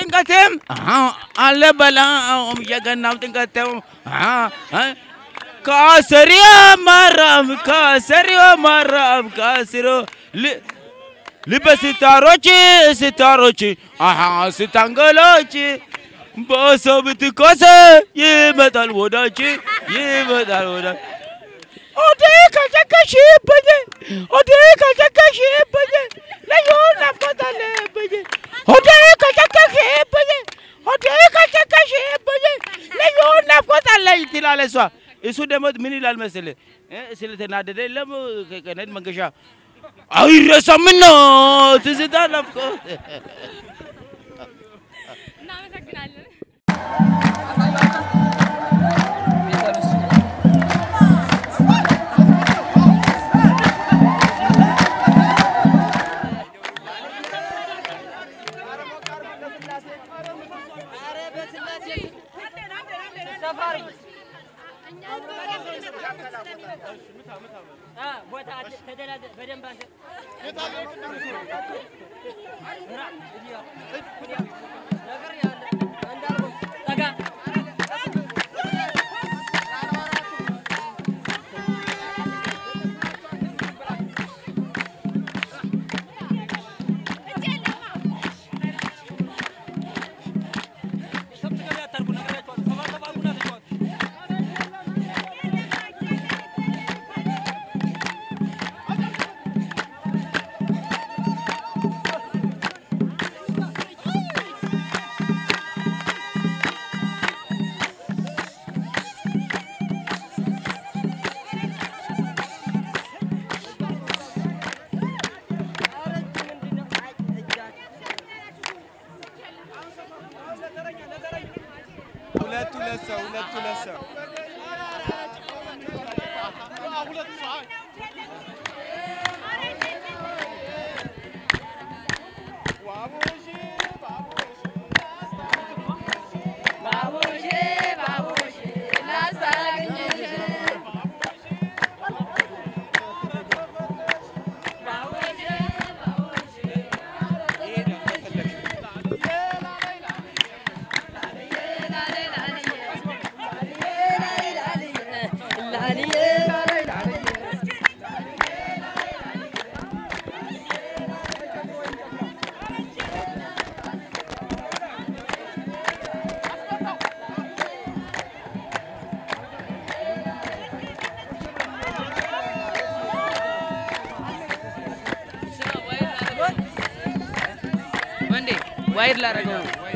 ጥምቀቴም አለ በላም የገናም ጥምቀቴም ካሰሪዮ ማራም ካሰሪዮ ማራም ካሰሪዮ ልበ ስታሮች ስታሮች አሃ ስታንገሎች በሰው ብትኮሰ ይመጣል ወዳች ይመጣል ወዳች ኦዴ ከጨከሽብኝ ኦዴ ከጨከሽብኝ ልዩ ናፍቆት አለብኝ ኦዴ ከጨከሽብኝ ኦዴ ከጨከሽብኝ ልዩ ናፍቆት አለኝ ትላለች እሷ። እሱ ደግሞ ምን ይላል መሰለህ እ ስለተናደደ የለም ከቀነድ መንገሻ አይረሳምና ትዝታ ናፍቆት እናመሰግናለን። ሁለት ሁለት ሰው ሁለት ሁለት ሰው ወንዴ ዋይድ ላደረገው ነው።